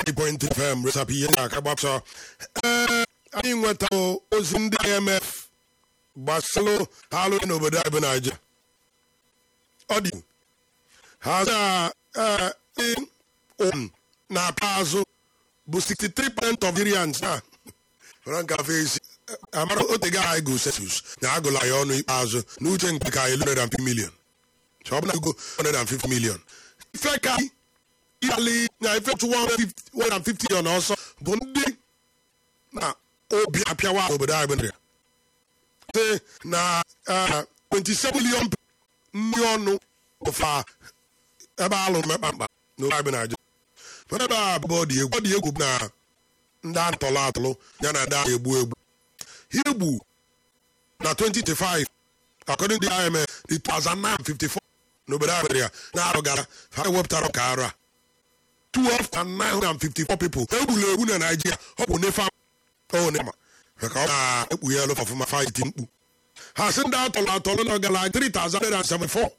93.3 FM resapụ ihe na-aka gbapụsọ ee anyị nweta ozi ndị IMF gbasalụ ha alụghị n'obodo anyị bụ Naịjirịa ọ dị ha um na-ata azụ bụ 63% of Nigerians na frankafe isi amara otega anyị go census na agụla ya ọnụ ikpeazụ n'uche nke ka 150 million so ọ bụ na go 150 million ife ka ịyali na ife 150 million ọsọ bụ ndị na obi apịawa n'obodo anyị bụ Naịjirịa site na 27 million ndị ọnụ ụfa ebe alụ mekpa mkpa n'obodo anyị bụ Naịjirịa mana ebe a bụ ọ dị egwu ọ dị egwu na ndị atọlụ atọlụ ya na ndị egbu egbu igbu na 2025 according to the IMF the 2954 n'obodo Nigeria na-arụ gara ha ewepụtara ka arụ a 12,954 people egburu egbu na Nigeria ọ bụ nefa onema maka ọ na-ekpughe elu ọfụma faiti mkpu ha sị ndị atọlụ atọlụ na gara 3,074